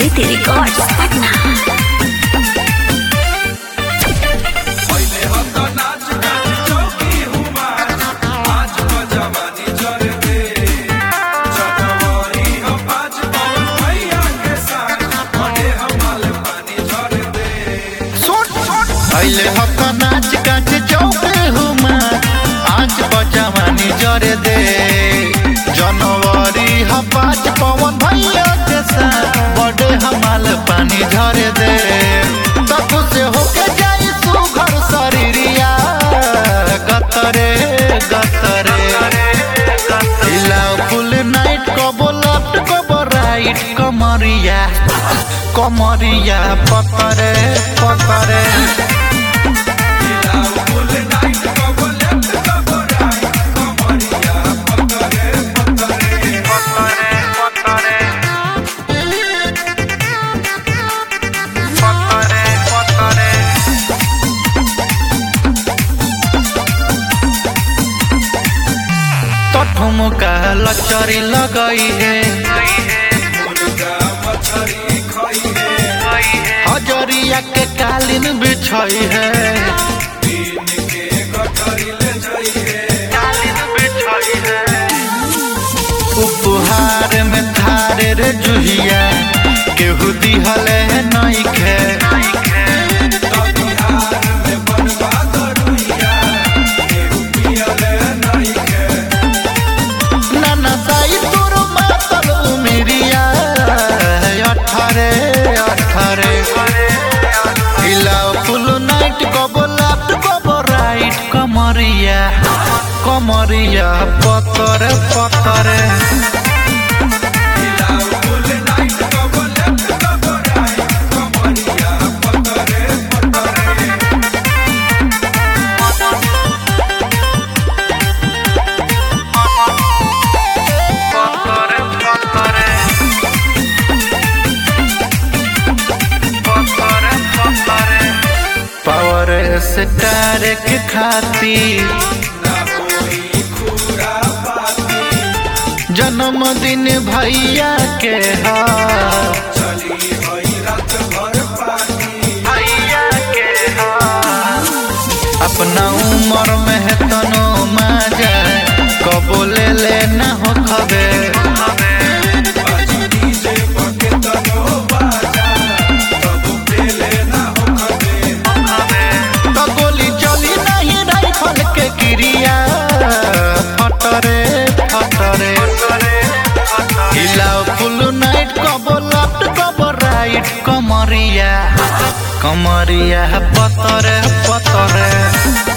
Kriti Records, Patna. अइले हक नाच काच चौके हुमा आज बजवानी जरे दे जनवरी ह पाँच पवन भैया के साथ बड़े हमाल पानी झरे दे तब से होके जाई सुघर शरीरिया गतरे गतरे हिलाओ फुल नाइट कबो लेफ्ट कबो राइट कमरिया कमरिया पकड़े पकड़े तो ठुमका लचरी लगई है हजरिया के कालीन बिछई है उपहार में थारे रे जुहिया केहू दिहले नइखे नाना साई तोर मातल उमिरिया अठारे अठारे हिलाओ फुल नाइट कबो लेफ्ट कबो राइट कमरिया कमरिया पतरे पतरे पावर स्टार के खातिर जन्मदिन भैया के हा भैया के हा अपना उम्र में है तनो मजा कबो ले लेना हो खबे तो गोली चली नहीं राइफल के क्रिया फटरे फटरे हिलाओ फुल नाइट कबो लेफ्ट कबो राइट कमरिया कमरिया पतरे पतरे